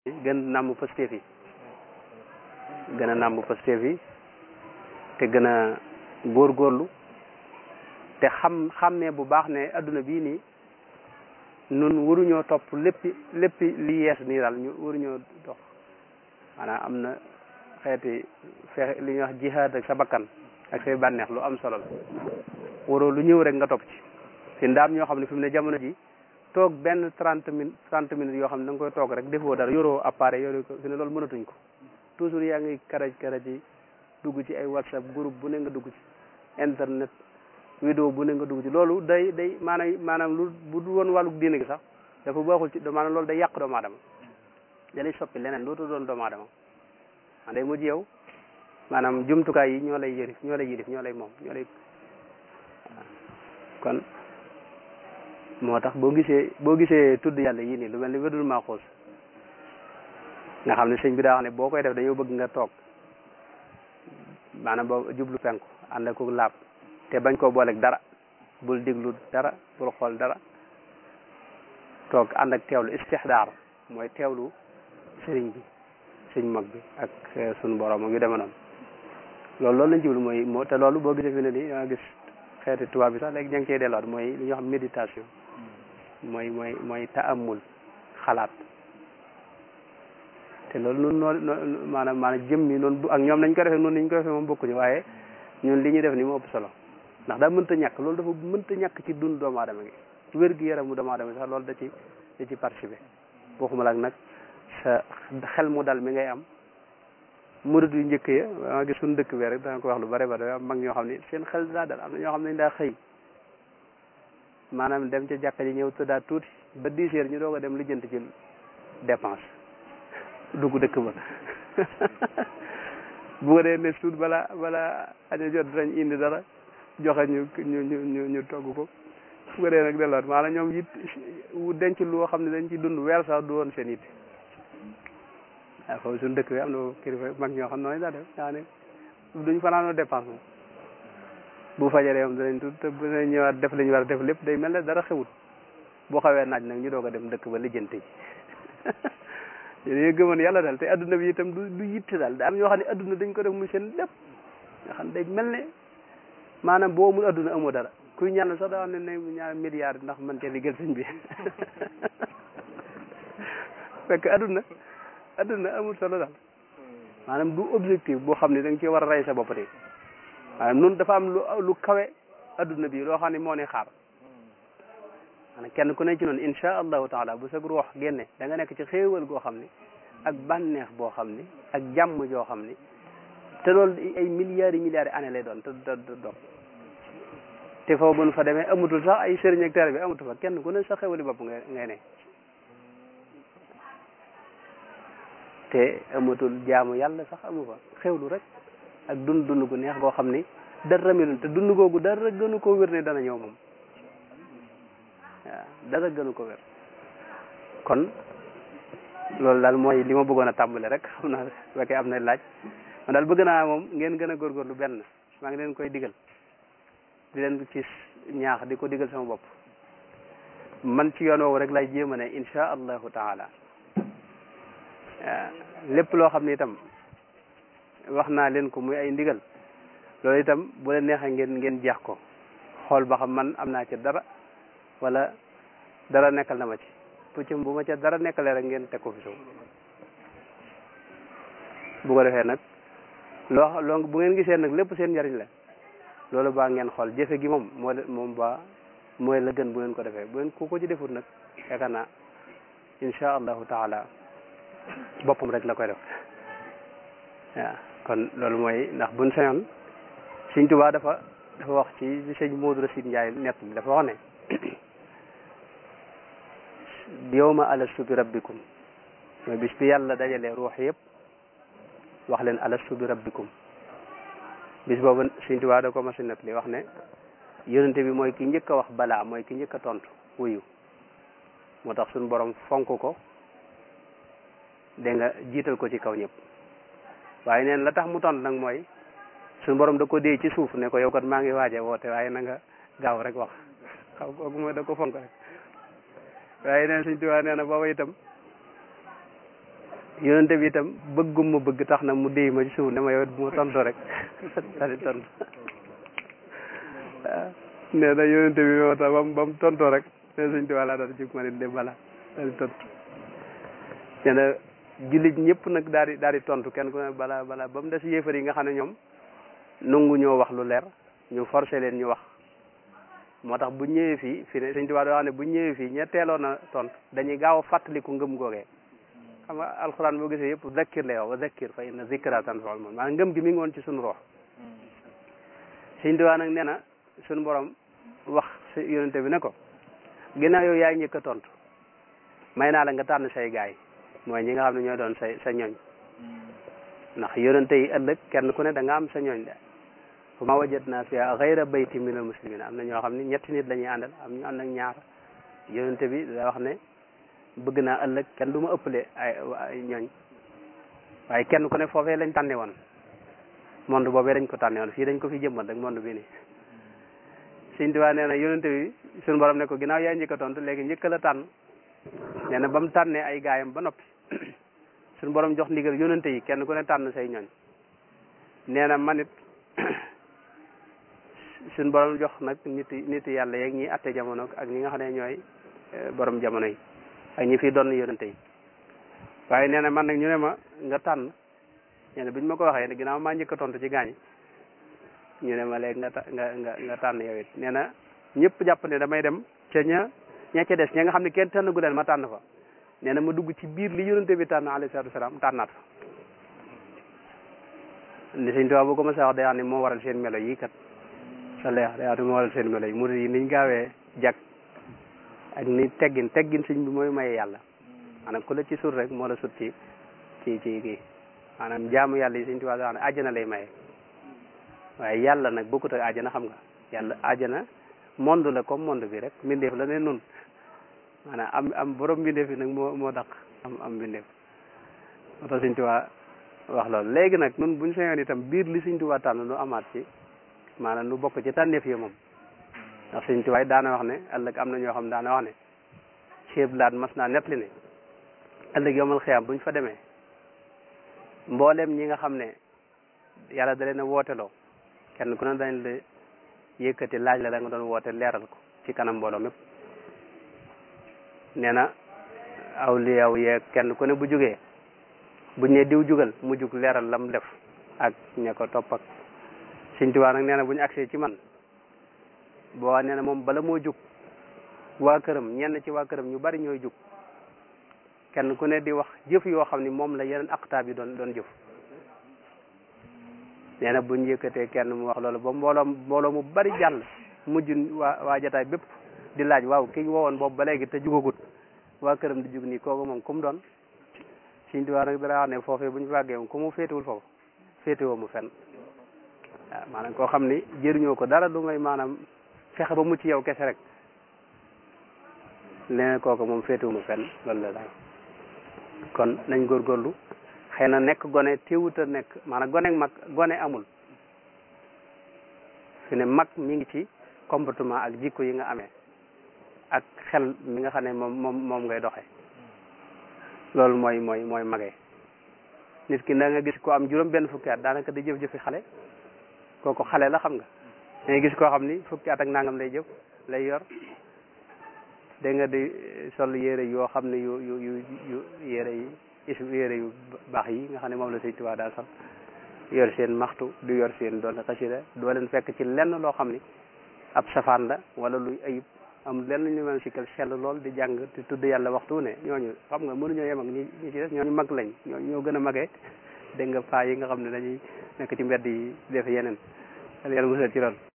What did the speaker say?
gën nàmm Pastef yi gën a nàmm Pastef yi te gën a góorgóorlu te xam xam ne bu baax ne adduna bii nii nun waruñoo topp léppi léppi li yees nii daal ñu waruñoo dox maanaam am na xeeti fexe li ñuy wax jihaad ak sa bakkan ak say bànneex lu am solo la waroo lu ñëw rek nga topp ci fi ndaam ñoo xam ne fi mu ne jamono ji toog benn trente minutes trente minutes yoo xam ne da nga koy toog rek defoo dara yoroo appareil yoroo ko fi ne loolu mënatuñ ko toujours yaa ngi karaj karaj yi dugg ci ay whatsapp groupe bu ne nga dugg ci internet vidéo bu ne nga dugg ci loolu day day maanaam maanaam lu bu du woon wàllu diine gi sax dafa baaxul ci maanaam loolu day yàq doomu aadama da lay soppi leneen dootu doon doomu aadama man day mujj yow maanaam jumtukaay yi ñoo lay yërif ñoo lay yërif ñoo lay moom ñoo lay kon moo tax boo gisee boo gisee tudd yàlla yii nii lu mel ni wedul maaxuus nga xam ne sëñ bi daa wax ne boo koy def dañoo bëgg nga toog maanaam boo jublu penku ànd ak laab te bañ koo booleeg dara bul diglu dara bul xool dara toog ànd ak teewlu istixdaar mooy teewlu sëriñ bi sëñ mag bi ak sunu borom ak yu demee noonu loolu loolu lañ jublu mooy moo te loolu boo gisee fi ne nii da nga gis xeeti tubaab bi sax léegi ña ngi cey delluwaat mooy li ñuy wax méditation mooy mooy mooy taamul xalaat te loolu noonu noonu maanaam maanaam jëm mi noonu ak ñoom nañ ko defee noonu nañ ko defee moom bokkuñu waaye ñun li ñuy def ni moo ëpp solo ndax daa mënta ñàkk loolu dafa mënta ñàkk ci dund doomu aadama gi wér gi yaramu doomu aadama sax loolu da ci da ci participer waxuma la nag sa xel mu dal mi ngay am murid yu njëkk ya ma gis suñu dëkk bi rek danga ko wax lu bare bare am mag ñoo xam ne seen xel daa dal am na ñoo xam ne daa xëy maanaam dem ca jàkka ji ñëw tëddaat tuuti ba dix heures ñu doog a dem lijjanti ci dépense dugg dëkk ba bu ko dee ne suut bala bala aña jot dinañ indi dara joxe ñu ñu ñu ñu togg ko bu ko dee nag delluwaat maanaam ñoom it denc loo xam ne dañ ci dund weer sax du woon seen it waaw foofu suñu dëkk bi am na kilifa mag ñoo xam noonu daa def daa ne duñ fanaanoo dépense moom bu fajaree moom danañ tudd te bu ne ñëwaat def li ñu war a def lépp day mel ne dara xewut boo xawee naaj nag ñu doog a dem dëkk ba lijjanti ji yéen gëmoon yàlla daal te adduna bi itam du du yitte daal da am ñoo xam ne adduna dañ ko def muy seen lépp nga xam day mel ne maanaam boo amul adduna amoo dara kuy ñaan sax daa ne ne ñaar milliard ndax man cee liggéeyal sëñ bi fekk adduna adduna amul solo daal maanaam du objectif boo xam ne da nga ci war a rey sa bopp de maanaam noonu dafa am lu lu kawe adduna bi loo xam ne moo ne xaar maanaam kenn ku ne ci noonu insha allahu taala bu sag ruux génne da nga nekk ci xéewal goo xam ne ak bànneex boo xam ne ak jàmm joo xam ne te loolu ay milliards yi milliards yi année lay doon te te doog te foofu bu nu fa demee amatul sax ay sëriñ ak taalibe bi amatul fa kenn ku ne sa xéewali bopp ngay ngay ne te amatul jaamu yàlla sax amu fa xewlu rek ak dund dund gu neex goo xam ni dara melul te dund googu dara gënu ko wér ne dana ñëw moom waaw dara gënu ko wér kon loolu daal mooy li ma bëggoon a tàmbale rek xam naa fekkee am na laaj man daal bëgg naa moom ngeen gën a góorgóorlu benn maa ngi leen koy digal di leen ci ñaax di ko digal sama bopp man ci yoon woowu rek lay jéem a ne insha allahu taala lépp loo xam ne itam wax naa leen ko muy ay ndigal loolu itam bu leen neexee ngeen ngeen jeex ko xool ba xam man am naa ci dara wala dara nekkal na ma ci bu ci bu ma ca dara nekkalee rek ngeen teg ko fi suuf bu ko defee nag loo loo bu ngeen gisee nag lépp seen njariñ la loolu baa ngeen xool jëfe gi moom moo moom ba mooy la gën bu ngeen ko defee bu ngeen ku ko ci defut nag yaakaar naa insha allahu taala boppam rek la koy def waaw kon loolu mooy ndax buñ sañoon Sëñ Tuubaa dafa dafa wax ci li sëñ Moodu Rasiid Njaay nett bi dafa wax ne yawma alastu bi rabbikum mooy bis bi yàlla dajalee ruux yëpp wax leen alastu bi rabbikum bis boobu Sëñ Tuubaa da ko mas a nett li wax ne yonente bi mooy ki njëkk a wax balaa mooy ki njëkk a tontu wuyu moo tax suñu borom fonk ko dégg nga jiital ko ci kaw ñëpp waaye neen la tax mu tont nag mooy suñu borom da ko dee ci suuf ne ko yow kat maa ngi waaje woote waaye na nga gaaw rek wax xaw kooku mooy da ko fonk rek waaye neen suñ tuwaa nee na booba itam yonente bi itam bëggum ma bëgg tax na mu déy ma ci suuf ne ma yow bu ma tontu rek daal di tontu waaw nee na yonente bi moo tax bam ba mu tontoo rek ne suñ tubaab laa daal di jóg ma ne de bala daal di tontu nee na jullit ñëpp nag daal di daal di tontu kenn ku ne bala bala ba mu des yéefar yi nga xam ne ñoom nangu ñoo wax lu leer ñu forcé leen ñu wax moo tax bu ñëwee fii fi ne suñ tubaab doo wax ne bu ñëwee fii ña teeloon a tontu dañuy gaaw a fàttaliku ngëm googee xam nga alxuraan boo gisee yëpp zakkir lay wax wa zakkir fa inna zikra tanfa'ul mu'minin maanaam ngëm gi mi ngi woon ci suñu roox suñ tubaab nag nee na suñu borom wax si yonente bi ne ko ginnaaw yow yaay njëkk a tontu may naa la nga tànn say gaay mooy ñi nga xam ne ñooy doon say sa ñooñ ndax yonente yi ëllëg kenn ku ne da nga am sa ñooñ de fa ma wajadna fiha ghayra bayti min al muslimin am na ñoo xam ne ñetti nit la ñuy àndal am ñu ànd ak ñaar yonente bi da wax ne bëgg naa ëllëg kenn du ma ëppale ay ay ñooñ waaye kenn ku ne foofee lañ tànne woon monde boobee dañ ko tànne woon fii dañ ko fi jëmbat rek monde bi nii Sëñ Tuubaa nee na yonente bi suñu borom ne ko ginnaaw yaa njëkk a tontu léegi njëkk la tànn nee na ba mu tànnee ay gaayam ba noppi suñu borom jox ndigal yonente yi kenn ku ne tànn say ñooñ nee na man it suñu borom jox nag nit nit yàlla yeeg ñi atte jamono ak ñi nga xam ne ñooy borom jamono yi ak ñi fi doon yonente yi waaye nee na man nag ñu ne ma nga tànn nee na bi ñu ma ko waxee ne ginnaaw maa njëkk a tontu ci gaañ ñu ne ma léegi nga nga nga nga tànn yow it nee na ñëpp jàpp ne damay dem ca ña ña ca des ña nga xam ne kenn tànn gu leen ma tànn fa nee na ma dugg ci biir li yonente bi tànn alayhi salaatu wasalaam tànnaat fa li Sëñ Tuubaa bu ko ma sa wax day wax ne moo waral seen melo yi kat sa leex day wax ne moo waral seen melo yi murid yi niñ gaawee jag ak ni teggin teggin sëñ bi mooy maye yàlla maanaam ku la ci sut rek moo la sut ci ci ci kii maanaam jaamu yàlla yi Sëñ Tuubaa day wax ne àjjana lay maye waaye yàlla nag bokkut ak àjjana xam nga yàlla àjjana monde la comme monde bi rek mbindeef la ne nun maanaam am am borom mbindeef bi nag moo moo daq am am mbindeef moo tax Sëñ Tuubaa wax loolu léegi nag nun buñ sañoon itam biir li Sëñ Tuubaa tànn nu amaat ci maanaam nu bokk ci tànneef yi moom ndax Sëñ Tuubaa daana wax ne ëllëg am na ñoo xam daana wax ne ceeb laat mas naa nettali ne ëllëg yomal xiyaam buñ fa demee mboolem ñi nga xam ne yàlla da leen a wooteloo kenn ku ne dañ la yëkkati laaj la la nga doon woote leeral ko ci kanam mbooloo mépp nee na aw li yow yeeg kenn ku ne bu jógee buñ ne diw jugal mu jug leeral lam def ak ña ko topp ak Sëñ Tuubaa nag nee na bu ñu agsee ci man boo nee na moom bala moo jug waa këram ñenn ci waa këram ñu bari ñooy jug kenn ku ne di wax jëf yoo xam ni moom la yeneen aqtaab yi doon doon jëf nee na buñ yëkkatee kenn mu wax loolu ba mbooloo mbooloo mu bari jàll mujj waa waa jataay bépp di laaj waaw ki wowoon boobu ba léegi te jugagut waa këram di jug nii kooku moom ku mu doon Sëñ Tuubaa nag dara wax ne foofee bu ñu fàggee moom ku mu féetewul foofu féetewoo mu fenn waaw maanaam koo xam ni jëriñoo ko dara du ngay maanaam fexe ba mucc yow kese rek leneen kooku moom féetewu mu fenn loolu la daal kon nañ góorgóorlu xëy na nekk gone téewut a nekk maanaam gone mag gone amul fi ne mag mi ngi ci comportement ak jikko yi nga amee ak xel mi nga xam ne moom moom moom ngay doxee loolu mooy mooy mooy magee nit ki da nga gis ko am juróom benn fukki at daanaka di jëf-jëfi xale kooku xale la xam nga da nga gis koo xam ni fukki at ak nangam lay jëf lay yor da nga di sol yére yoo xam ne yu yu yu yu yére yi is yére yu baax yi nga xam ne moom la Sëñ Tuubaa daal sol yor seen maxtu du yor seen doon xasida doo leen fekk ci lenn loo xam ni ab safaan la wala luy ayib am lenn ñu mën sikkal sell lool di jàng di tudd yàlla waxtu ne ñooñu xam nga mënuñoo yem ak ñi ñi ci des ñooñu mag lañ ñoo ñoo gën a magee dégg nga paa yi nga xam ne dañuy nekk ci mbedd yi def yeneen yàlla musal ci lool